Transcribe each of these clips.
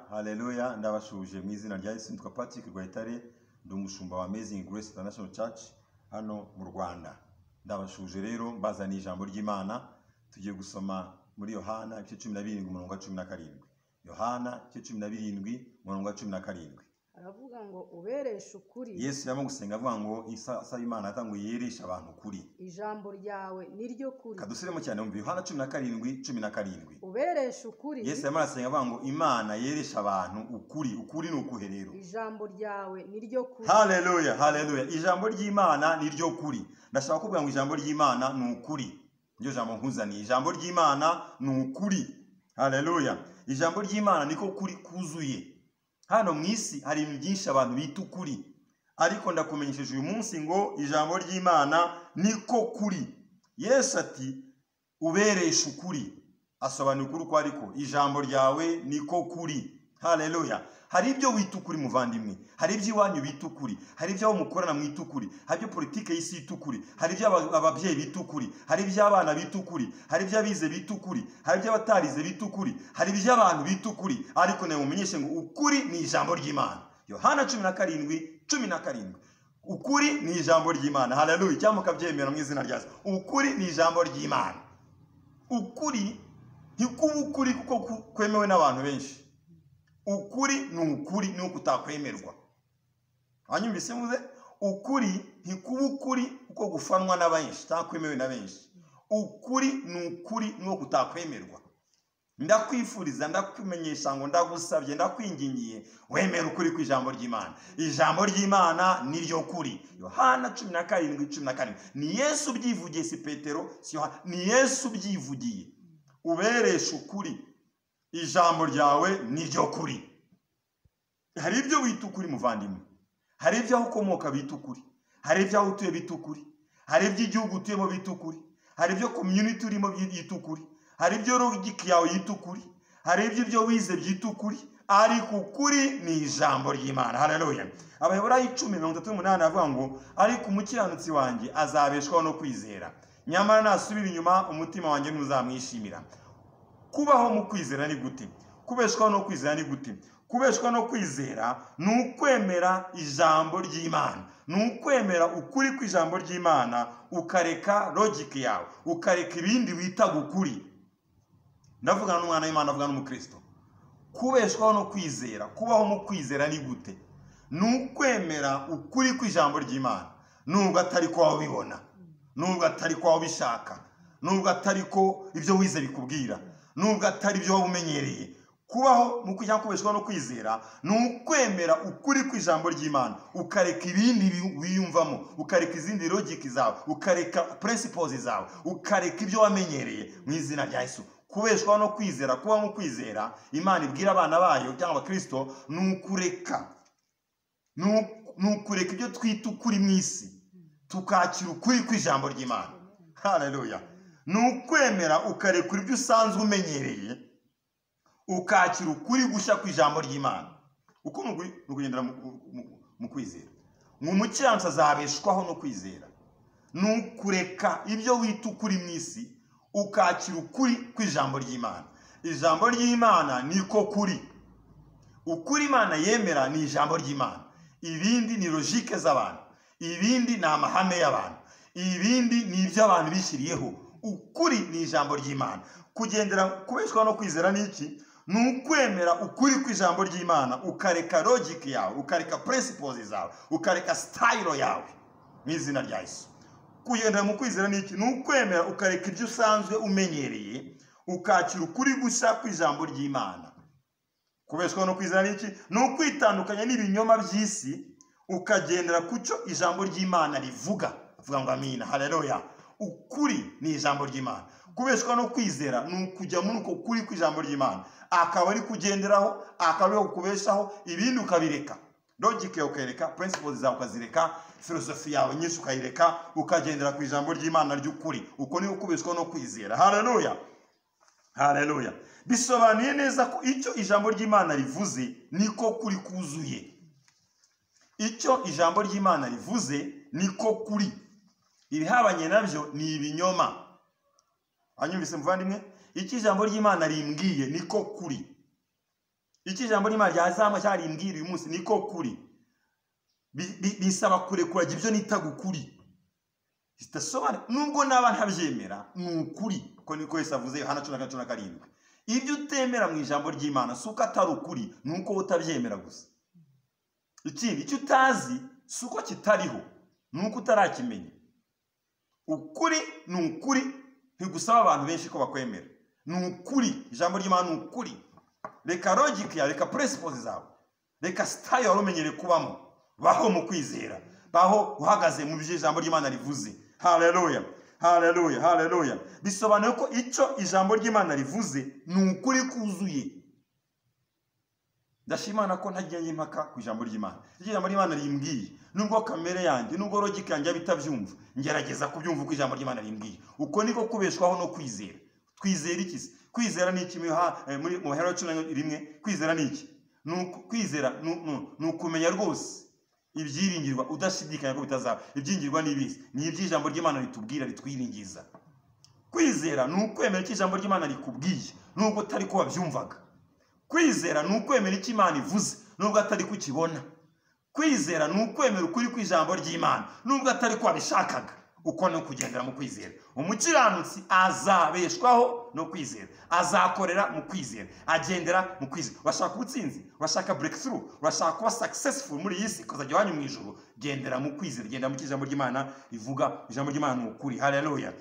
haleluya ndabashuje mu izina rya yesu nitwa patrick rwayitare ndi umushumba wa amazing grace international church hano mu rwanda ndabashuje rero mbazaniye ijambo ry'imana tugiye gusoma muri yohana ibice cumi na birindwi umurongo wa cumi na karindwi yohana ibice cumi na birindwi umurongo wa cumi na karindwi aravuga ngo ubereshe ukuri yesu yarimo gusenga avuga ngo isaba imana yata ngo yereshe abantu ukuri ijambo ryawe ni ryo kuri kadusiremo cyane mu yohana cumi na karindwi cumi na karindwi ubereshe ukuri yesu yarimo arasenga avuga ngo imana yeresha abantu ukuri ukuri ni ukuhe rero ijambo ryawe ni ryo kuri haleluya haleluya ijambo ry'imana ni ryo kuri ndashaka kuvuga ngo ijambo ry'imana ni ukuri niryo jambo nkuzaniye ijambo ry'imana ni ukuri haleluya ijambo ry'imana niko kuri kuzuye hano mu isi hari ibintu byinshi abantu bita ukuri ariko ndakumenyesheje uyu munsi ngo ijambo ry'imana niko kuri yesu ati ubereshe ukuri asobanura ukuri uko ariko ijambo ryawe niko kuri haleluya hari ibyo wita ukuri muvandimwe hari ibyo iwanyu bita ukuri hari ibyo aho mukorana mwita ukuri hari ibyo politiki y'isi yita ukuri hari ibyo aba- ababyeyi bita ukuri hari ibyo abana bita ukuri hari ibyo abize bita ukuri hari ibyo abatarize bita ukuri hari ibyo abantu bita ukuri ariko nawe mumenyeshe ngo ukuri ni ijambo ry'imana yohana cumi na karindwi cumi na karindwi ukuri ni ijambo ry'imana haleluya cyangwa mukabyemera mu izina ryazo ukuri ni ijambo ry'imana ukuri ntikuba ukuri kuko ku- kwemewe n'abantu benshi ukuri ni ukuri nuko utakwemerwa wanyumvise muze ukuri ntikuba ukuri kuko gufanwa na benshi utakwemewe na benshi ukuri ni ukuri nuko utakwemerwa ndakwifuriza ndakumenyesha ngo ndagusabye ndakwingingiye wemere ukuri ku ijambo ry'imana ijambo ry'imana ni ryo kuri yohana cumi na karindwi cumi na karindwi ni yesu ubyivugiye si petero si yohana ni yesu ubyivugiye ubereshe ukuri ijambo ryawe ni ryo kuri hari ibyo wita ukuri muvandimwe hari ibyo aho ukomoka bita ukuri hari ibyo aho utuye bita ukuri hari ibyo igihugu utuyemo bita ukuri hari ibyo community urimo byi- yita ukuri hari ibyo logiki yawe yita ukuri hari ibyo ibyo wize byita ukuri ariko ukuri ni ijambo ry'imana haleluya abahebureyi icumi mirongo itatu n'umunani avuga ngo ariko umukiranutsi wanjye azabeshwaho no kwizera nyamara nasubira inyuma umutima wanjye ntuzamwishimira kubaho mu kwizera ni gute kubeshwaho no kwizera ni gute kubeshwa no kwizera ni ukwemera ijambo ry'imana ni ukwemera ukuri kw'ijambo ry'imana ukareka logike yawe ukareka ibindi wita gukuri ndavugana n'umwana w'imana avugana n'umukristo kubeshwaho no kwizera kubaho mu kwizera ni gute ni ukwemera ukuri kw'ijambo ry'imana nubwo atari ko waba ubibona nubwo atari ko waba ubishaka nubwo atari ko ibyo wize bikubwira nubwo atari ibyo waba umenyereye kubaho mu kujya kubeshwaho no kwizera ni ukwemera ukuri kw'ijambo ry'imana ukareka ibindi wi- wiyumvamo ukareka izindi logiki zawe ukareka principles zawe ukareka ibyo wamenyereye mu izina rya yesu kubeshwaho no kwizera kubaho mu kwizera imana ibwira abana bayo cyangwa abakristo ni ukureka ni uku- ni ukureka ibyo twita ukuri mu isi tukakira ukuri kw'ijambo ry'imana haleluya ni ukwemera ukarekura ibyo usanzwe umenyereye ukakira ukuri gushya kw'ijambo ry'imana uko ni ukuri- ni ukugendera mu- mu- mu kwizera ngo umukiranutsi azabeshwaho no kwizera ni ukureka ibyo wita ukuri mu isi ukakira ukuri kw'ijambo ry'imana ijambo ry'imana niko kuri ukuri imana yemera ni ijambo ry'imana ibindi ni logike z'abantu ibindi ni amahame y'abantu ibindi ni ibyo abantu bishyiriyeho ukuri ni ijambo ry'imana kugendera kubeshwaho no kwizera ni iki ni ukwemera ukuri kw'ijambo ry'imana ukareka logike yawe ukareka principles zawe ukareka style yawe mu izina rya yesu kugendera mu kwizera ni iki ni ukwemera ukareka ibyo usanzwe umenyereye ukakira ukuri gushya kw'ijambo ry'imana kubeshwaho no kwizera ni iki ni ukwitandukanya n'ibinyoma by'isi ukagendera ku cyo ijambo ry'imana rivuga avuga ngo amina haleluya ukuri ni ijambo ry'imana kubeshwaho no kwizera ni ukujya muri uko kuri kw'ijambo ry'imana akaba ari kugenderaho akaba ari kukubeshaho ibindi ukabireka logike yawe ukayireka principles zawe ukazireka filosofi yawe nyinshi ukayireka ukagendera ku ijambo ry'imana ry'ukuri uko ni ukubeshwaho no kwizera haleluya haleluya bisobanuye neza ko icyo ijambo ry'imana rivuze niko kuri kuzuye icyo ijambo ry'imana rivuze niko kuri ibihabanye nabyo ni ibinyoma wanyumvise muvandimwe icyo ijambo ry'imana rimbwiye niko kuri icyo ijambo ry'imana ryazama cyarimbwira uyu munsi niko kuri Bi- bi- bisaba kurekurajya ibyo nita gukuri zidasobanura nubwo naba ntabyemera ni ukuri ko niko Yesu avuze Yohana cumi na kane cumi na karindwi ibyo utemera mu ijambo ry'imana si uko atari ukuri ni uko wowe utabyemera gusa ikindi icyo utazi si uko kitariho ni uko utarakimenya ukuri ni ukuri ntigusaba abantu benshi ko bakwemera ni ukuri ijambo ry'imana ni ukuri reka logike yawe reka principles zawe reka sitari wari umenyereye kubamo baho mu kwizera baho uhagaze mu byo ijambo ry'imana rivuze haleluya haleluya haleluya bisobanuye ko icyo ijambo ry'imana rivuze ni ukuri kuzuye ndashimana ko ntagiye impaka ku ijambo ry'imana iryo jambo ry'imana rimbwiye nubwo kamere yanjye nubwo logike yanjye yaba itabyumva ngerageza kubyumva uko ijambo ry'imana rimbwiye uko niko kubeshwaho no kwizera twizera iki se kwizera ni iki mu Yoha- eh, muri- mu bahera cumi na rimwe kwizera ni iki Ni uku- kwizera ni ni- ni ukumenya rwose ibyiringirwa udashidikanya ko bitazaba ibyiringirwa ni ibizi ni iby'ijambo ry'imana ritubwira ritwiringiza kwizera ni ukwemera icyo ijambo ry'imana rikubwiye nubwo utari ko wabyumvaga kwizera ni ukwemera icyo imana ivuze nubwo atari ko ukibona kwizera ni ukwemera ukuri kw'ijambo ry'imana nubwo atari ko wabishakaga uko no kugendera mu kwizera umukiranutsi azabeshwaho no kwizera azakorera mu kwizera agendera mu kwizera urashaka ubutsinzi urashaka breakthrough urashaka kuba successful muri iyi si kuzajya iwanyu mu ijoro gendera mu kwizera gendera mu cyo ijambo ry'imana rivuga ijambo ry'imana ni ukuri haleluya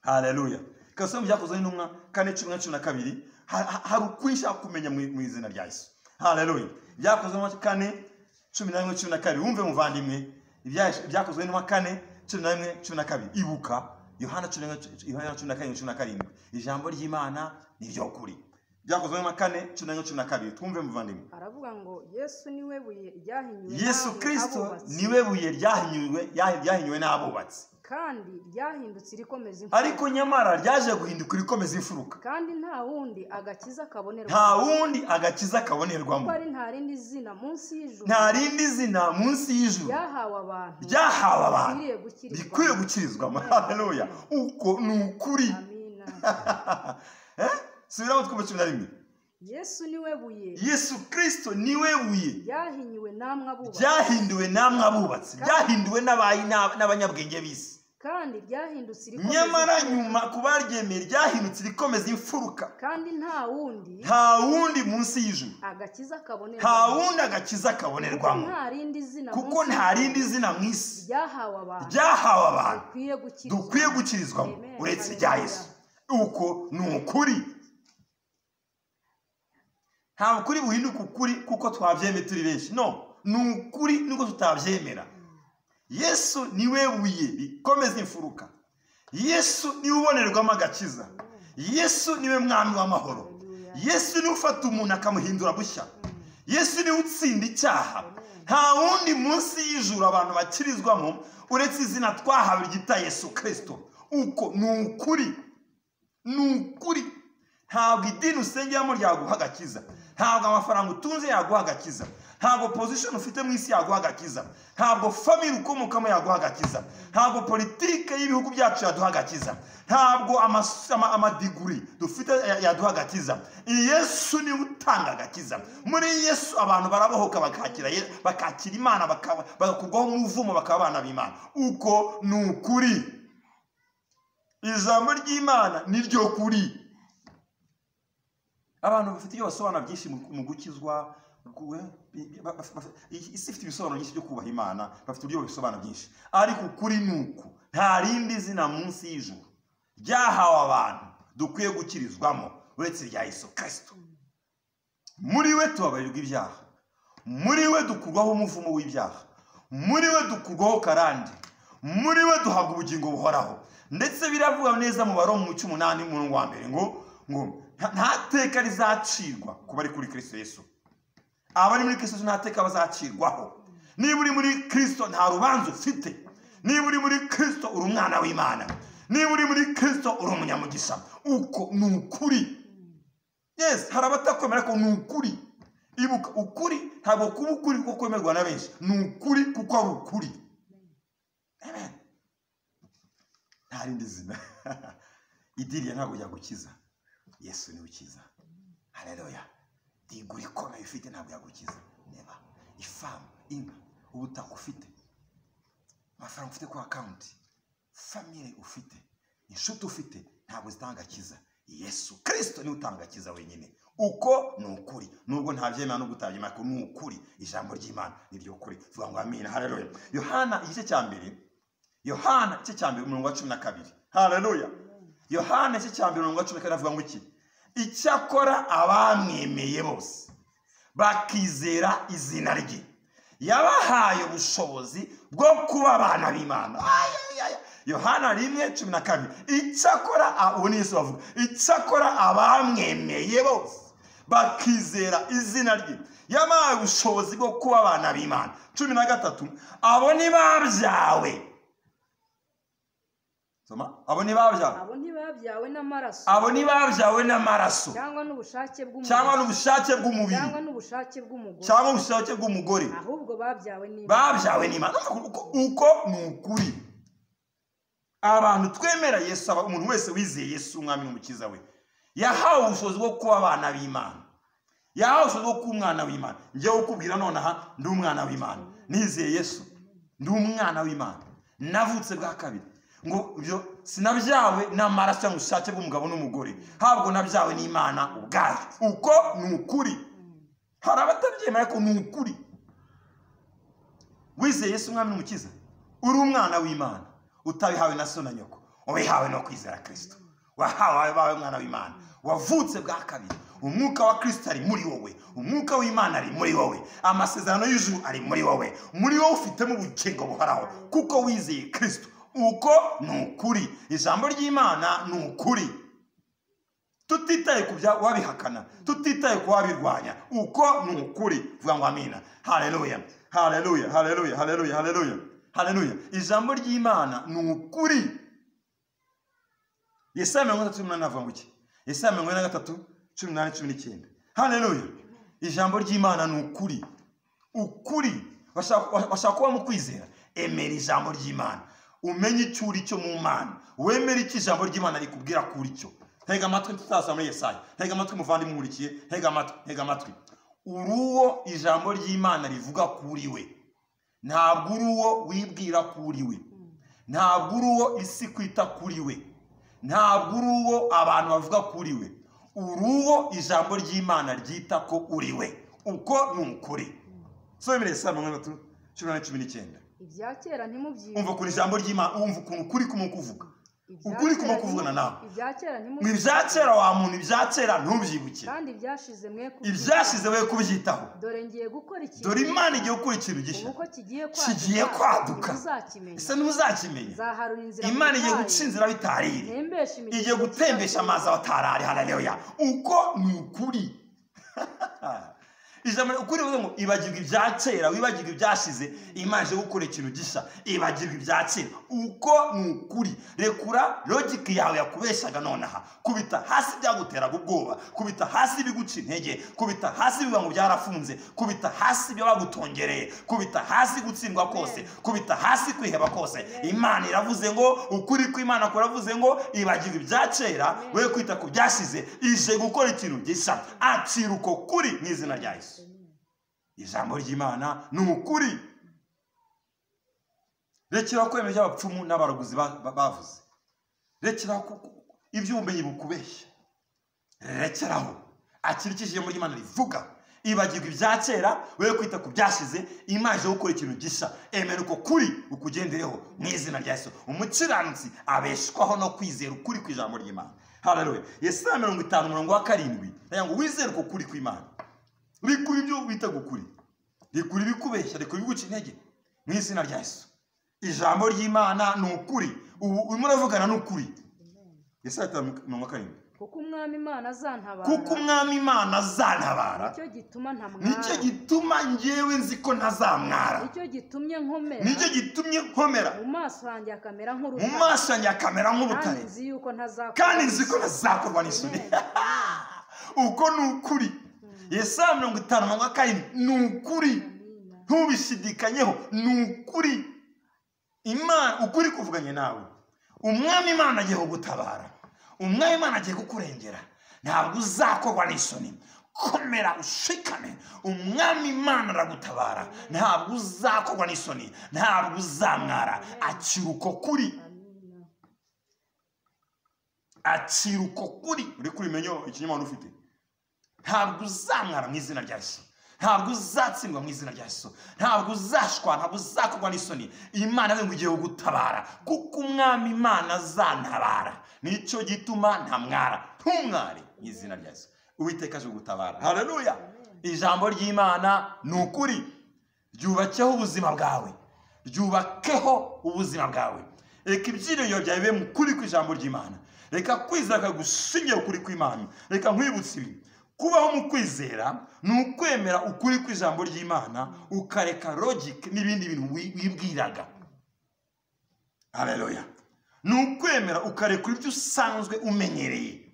haleluya kasoma byakozwe n'intumwa kane cumi na cumi na kabiri ha- ha- hari ukuri nshaka kumenya mu mu izina rya yesu haleluya byakozwe n'intumwa kane cumi na rimwe cumi na kabiri wumve muvandimwe Ibya- byakozwe n'intumwa kane cumi na rimwe cumi na kabiri ibuka yohana cumi na rimwe cu- yohana cumi na karindwi cumi na karindwi ijambo ry'imana ni ryo kuri byakozwe n'intumwa kane cumi na rimwe cumi na kabiri twumve muvandimwe aravuga ngo yesu niwe buye ryahinyuwe yesu namwe kirisito abubatsi, niwe buye ryahinyuwe ryahi- ryahinyuwe n'abubatsi kandi ryahindutse irikomeza imfuruka ariko nyamara ryaje guhinduka irikomeza imfuruka kandi nta wundi agakiza kabonerwa nta wundi agakiza kuko kabonerwamo ari nta rindi zina munsi y'ijuru nta rindi zina munsi y'ijuru ryahawe abantu ryahawe abantu bikwiriye gukirizwa rikwiye gukirizwamo haleluya uko ni ukuri amina Eh? subiramo twumva cumi na rimwe yesu niwe buye yesu kirisito niwe buye ryahinyuwe namwe abubatsi ryahinduwe namwe abubatsi ryahinduwe n'abayi- n'ab- n'abanyabwenge b'isi kandi ryahindutse irikomeza nyamara imfuruka, nyuma kuba ryemeye ryahindutse irikomeza imfuruka kandi nta wundi nta wundi munsi y'ijuru agakiza kabonerwa nta wundi agakiza kabonerwamo nta rindi zina kuko munsi nta y'ijuru rindi zina mu isi ryahawe abantu ryahawe abantu dukwiye gukirizwa dukwiye gukirizwamo Amen. uretse irya yesu uko ni ukuri nta ukuri buhinduka ukuri kuko twabyemeye turi benshi no ni ukuri nubwo tutabyemera yesu niwe buye rikomeza imfuruka yesu niwe ubonerwamo agakiza yesu niwe mwami w'amahoro Haleluya. yesu niwe ufata umuntu akamuhindura bushya Mm. yesu niwe utsinda icyaha Amen. nta wundi munsi y'ijuru abantu bakirizwamo uretse izina twahawe ryita yesu kirisito uko ni ukuri ni ukuri ntabwo idini usengeramo ryaguha agakiza ntabwo amafaranga utunze yaguha agakiza ntabwo pozishoni ufite mu isi yaguha agakiza ntabwo famire ukomokamo yaguha agakiza ntabwo politike y'ibihugu byacu yaduha agakiza ntabwo amas- ama- amadiguri dufite ya- yaduha agakiza yesu niwe utanga agakiza muri yesu abantu barabohoka bakakira Ye- bakakira imana bakaba- bagakurwaho umuvumo bakaba abana b'imana uko ni ukuri ijambo ry'imana ni ryo kuri abantu bafite ibyo basobanura byinshi mu mu gukizwa ku- eh, ba- ba- ba- isi ifite ibisobanuro byinshi byo kubaha imana bafite uburyo babisobanura byinshi ariko ukuri ni uku nta rindi zina munsi y'ijuru ryahawe abantu dukwiye gukirizwamo uretse irya yesu kirisito muri we tubabarirwa ibyaha muri we dukurwaho umuvumo w'ibyaha muri we dukurwaho karande muri we duhabwa ubugingo buhoraho ndetse biravuga neza mu baro mu cy'umunani umurongo wa mbere ngo ngo nta- nta teka rizacirwa ku bari kuri kirisito yesu abari muri kirisito nta teka bazacirwaho niba uri muri kirisito nta rubanza ufite niba uri muri kirisito uri umwana w'imana niba uri muri kirisito uri umunyamugisha uko ni ukuri yes hari abatakwemera ko ni ukuri ibuka ukuri ntabwo kuba ukuri kuko kwemerwa na benshi ni ukuri kuko ari ukuri Amen. nta rindi zina idiriya ntabwo ryagukiza yesu niwe ukiza hareruya igura ikomeye ufite ntabwo yagukiza reba ifamu inka ubutaka ufite amafaranga ufite kuri akawunti famire ufite inshuti ufite ntabwo zitanga akiza yesu kirisito niwe utanga akiza wenyine uko ni ukuri nubwo ntabyemera nubwo utabyemera ko ni ukuri ijambo ry'imana ni ryo kuri tuvuga ngo amina haleluya yohana igice cya mbere yohana igice cya mbere umurongo wa cumi na kabiri haleluya yohana igice cya mbere umurongo wa cumi na kabiri avuga ngo iki icyakora abamwemeye bose bakizera izina rye yabahaye ubushobozi bwo kuba abana b'imana ayayaya yohana rimwe cumi na kabiri icyakora a- ubu ni yesu bavuga icyakora abamwemeye bose bakizera izina rye yabahaye ubushobozi bwo kuba abana b'imana cumi na gatatu abo ni babyawe soma abo ni babyawe abo ntibabyawe n'amaraso abo ni babyawe n'amaraso cyangwa n'ubushake bw'umubiri cyangwa n'ubushake bw'umubiri cyangwa n'ubushake bw'umugore cyangwa ubushake bw'umugore ahubwo babyawe n'imana babyawe n'imana Urumva uko- uko ni ukuri abantu twemera yesu aba- umuntu wese wizeye yesu umwami n'umukiza we yahawe ubushobozi bwo kuba abana b'imana yahawe ubushobozi bwo kuba umwana w'imana njyewe ukubwira none aha ndi umwana w'imana nizeye yesu ndi umwana w'imana navutse bwa kabiri ngo ibyo sinabyawe n'amaraso cyangwa ubushake bw'umugabo n'umugore habwo nabyawe n'imana ubwayo uko ni ukuri hari abatabyemera ko ni ukuri wizeye yesu umwami n'umukiza uri umwana w'imana utabihawe na so na nyoko ubihawe no kwizera kirisito wahawe wabaye umwana w'imana wavutse bwa kabiri umwuka wa kirisito ari muri wowe umwuka w'imana ari muri wowe amasezerano y'ijuru ari muri wowe muri wowe ufitemo ubugingo buhoraho kuko wizeye kirisito uko ni ukuri ijambo ry'imana ni ukuri tutitaye ku bya wabihakana tutitaye ku wabirwanya uko ni ukuri vuga ngo amina haleluya haleluya haleluya haleluya haleluya haleluya ijambo ry'imana ni ukuri yesaya mirongo itatu cumi n'umunani avuga ngo iki yesaya mirongo ine na gatatu cumi n'umunani cumi n'icyenda haleluya ijambo ry'imana ni ukuri ukuri bashaka bashaka kuba mu kwizera emera ijambo ry'imana umenye icyo uri cyo mu mana wemere icyo ijambo ry'imana rikubwira ko uri cyo ntega amatwi tutasa muri yesaya ntega amatwi muvandimwe nkurikiye ntega amatwi ntega amatwi uri uwo ijambo ry'imana rivuga ko uri we ntabwo uri uwo wibwira ko uri we ntabwo uri uwo isi kwita kuri we ntabwo uri uwo abantu bavuga ko uri we uri uwo ijambo ry'imana ryita ko uri we uko ni ukuri somereye saa mirongo itatu cumi na cumi n'icyenda ibya kera ntimubyibuke umva ukuntu ijambo ry'imana wumva ukuntu kuri kumwe kuvuga Ibya ukuri kera kumwe ntimu- kuvugana nawe. ibya kera mu ntimubyibuke ibya kera wa muntu ibya kera ntubyibuke kandi ibyashize mwe kubyitaho. ibyashize we kubyitaho dore ngiye gukora ikintu dore imana igiye gukora ikintu gishya uko kigiye kigiye kwaduka ntuzakimenya ese ntuzakimenya zaharura inzira mu imana igiye butayu, guca inzira bitariri ntembeshe imigezi igiye gutembesha amazi abatarari haleluya uko ni ukuri ijambo ukuri bivuga ngo ibagirwa ibya kera wibagirwa ibyashize imana ije gukora ikintu gishya ibagirwa ibya kera uko ni ukuri rekura logike yawe yakubeshaga nonaha kubita hasi byaguteraga ubwoba kubita hasi ibiguca intege kubita hasi ibivuga ngo byarafunze kubita hasi ibyo bagutongereye kubita hasi gutsindwa kose kubita hasi kwiheba kose imana iravuze ngo ukuri kw'imana kuravuze ngo ibagirwa ibya kera we kwita ku byashize ije gukora ikintu gishya acira uko kuri mu izina rya yesu ijambo ry'imana ni ukuri rekera kwemera ibyo abapfumu n'abarogozi ba- ba- bavuze rekeraho ku- ku- iby'ubumenyi bukubeshya rekeraho akirikije ijambo ry'imana rivuga ibagirwa ibya kera we kwita ku byashize imana ije gukora ikintu gishya emera uko kuri ukugendereho mu izina rya yesu umukiranutsi abeshwaho no kwizera ukuri ku ijambo ry'imana hararuwe yesaya mirongo itanu umurongo wa karindwi nayo ngo wizere uko kuri kw'imana rikura ibyo bita gukuri rikura ibikubeshya rikura ibiguca intege mu izina rya yesu ijambo ry'imana ni ukuri ubu urimo uravugana n'ukuri yesaya itanu mirongo karindwi kuko umwami imana azantabara kuko umwami imana azatabara nicyo gituma ntamwara nicyo gituma ngewe nzi ko ntazamwara nicyo gitumye nkomera nicyo gitumye nkomera mu maso hanjye hakamera mu nk'urutare maso yanjye hakamera kandi nk'ubutare nzi yuko ntazakora kandi nzi ko ntazakorwa n'isuri uko ni ukuri yesaya mirongo itanu mirongo karindwi ni ukuri Amina. ntubishidikanyeho ni ukuri imana ukuri kuvuganye nawe umwami imana agiye kugutabara umwami imana agiye kukurengera ntabwo uzakorwa n'isoni komera ushikame umwami imana aragutabara ntabwo uzakorwa n'isoni ntabwo uzamwara akira uko kuri amina akira uko kuri uri kubimenyo ikinyamana ufite ntabwo uzamwara mu izina rya yesu ntabwo uzatsindwa mu izina rya yesu ntabwo uzashwa ntabwo uzakorwa n'isoni imana we ngo ugiye gutabara kuko umwami imana azantabara nicyo gituma ntamwara ntumware mu izina rya yesu uwiteka aje gutabara haleluya ijambo ry'imana ni ukuri ryubakeho ubuzima bwawe ryubakeho ubuzima bwawe reka ibyiringiro byawe bibe mu kuri kw'ijambo ry'imana reka kwizera kagushingiye ukuri kw'imana reka nkwibutse ibi kubaho mu kwizera ni ukwemera ukuri kw'ijambo ry'imana ukareka logike n'ibindi bintu wi- wibwiraga hareruya ni ukwemera ukarekura ibyo usanzwe umenyereye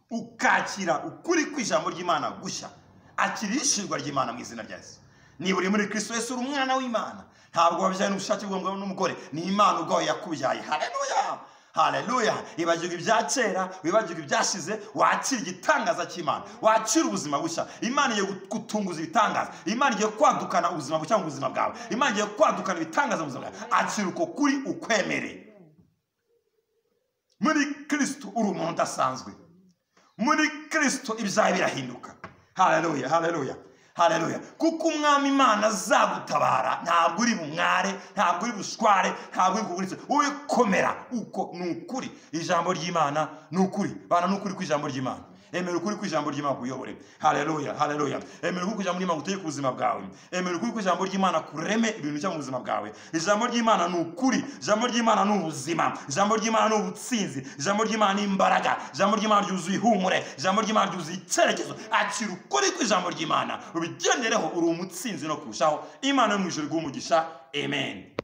ukakira ukuri kw'ijambo ry'imana gushya akira ishingwa ry'imana mu izina rya yesu niba uri muri kristo yesu uri umwana w'imana ntabwo wabyaye n'ubushake bw'umugabo n'umugore ni imana ubwawe yakubyaye hareruya hareruya ibagirwa ibya kera wibagirwa ibyashize wakira igitangaza cy'imana wakira ubuzima bushya imana igiye gutunguza ibitangaza imana igiye kwadukana ubuzima bushya mu buzima bwawe imana igiye kwadukana ibitangaza mu buzima bwawe akira uko kuri ukwemereye muri kristo uri umuntu udasanzwe muri kristo ibyawe birahinduka hareruya hareruya hareruya kuko umwami imana azagutabara ntabwo uri bumware ntabwo uri bushware ntabwo uri kuguritse wowe komera uko ni ukuri ijambo ry'imana ni ukuri bana ni ukuri kw'ijambo ry'imana emera ukuri kw'ijambo ry'imana kuyobore hareruya hareruya emera ukuri kw'ijambo ry'imana gutegeka ubuzima bwawe emera ukuri kw'ijambo ry'imana kureme ibintu bishya mu buzima bwawe ijambo ry'imana ni ukuri ijambo ry'imana ni ubuzima ijambo ry'imana ni ubutsinzi ijambo ry'imana ni imbaraga ijambo ry'imana ryuzuye ihumure ijambo ry'imana ryuzuye icyerekezo akira ukuri kw'ijambo ry'imana ubigendereho uri umutsinzi no kurushaho imana yo mu ijuru iguha umugisha amen